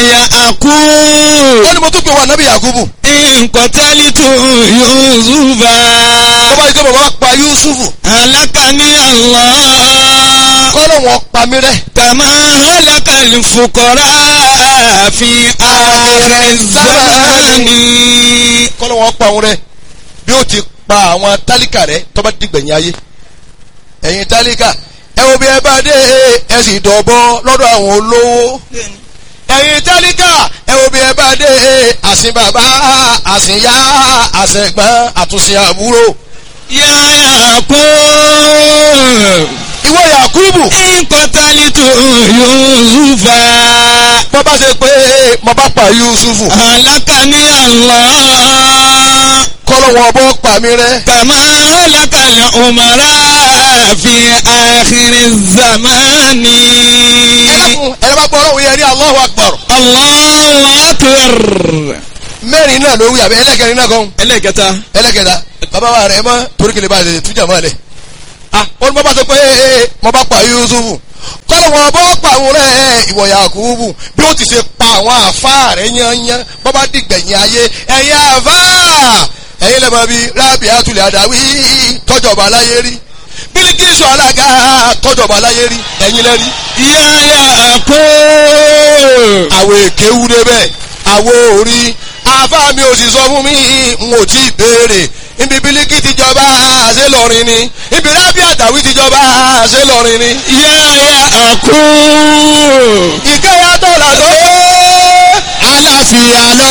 yà àkú. ó ní mo tún pè wá nábì yakubu nkọ̀tẹ́lítù yusufa. tó bá yí pé bàbá pa yusufu alákàní Allah. kọ́lọ̀ wọn pa mí rẹ́ kàmá alákàlì fukọ̀rá fi ààrẹ zamani. kọ́lọ̀ wọn pa òun rẹ́ bí ó ti pa àwọn tálíkà rẹ́ tó bá dìgbẹ̀yìn ayé ẹ̀yin tálíkà ẹ wo bí ẹ bá dé ẹ sì dọ̀bọ lọ́dọ̀ àwọn olówó ẹ̀yin tálíkà ẹ wo bí ẹ bá dé àsìn bàbá àsìn yá àsìn ẹ̀gbọ́n àtúnṣe àbúrò yàyà kú. ìwọ yakubu nkọ̀tẹ́lítù yusufa. bọ́ bá ṣe pé mo bá pa yusufu alákàní Allah. kọ́lọ̀ wọn bọ́ pa mí rẹ́ كما هلك الأمراء في آخر الزمان ẹlẹ́kùn ẹ̀rọ bá gbọ́ ọlọ́run yẹn ní Allahu Akbar الله أكبر mẹ́rin náà ló wí àbí ẹlẹ́kẹrin náà kan ẹlẹ́kẹta ẹlẹ́kẹta bàbá wa rẹ̀ mọ́ torí kìlẹ̀ bá lè tújà mọ́ ẹ̀ ah ó ní bọ́ bá sọ pé ee mo bá pa Yusufu kọ́lọ̀ wọn bọ́ pa àwọn rẹ̀ ìwọ Yakubu bí ó ti ṣe pa àwọn àfa rẹ̀ yányán bọ́ bá dìgbẹ̀yìn ayé ẹ̀yin àfa ẹ̀yin lẹ́mọ̀ bíi rábì àtúlẹ̀ àdáwí tọ́jọba láyé rí Bílíkísù alága tọ́jọba láyé rí ẹ̀yin lẹ́rí yáyà kó àwọn èké wú débẹ̀ àwọn orí àfa mi ò sì sọ fún mi n ò tí ì béèrè ibi bílíkì ti jọba ṣé lọrin ni ibi rábì àtàwí ti jọba ṣé lọrin ni. yáyà kó ìkẹyà tọ́lá tó aláfíà lọ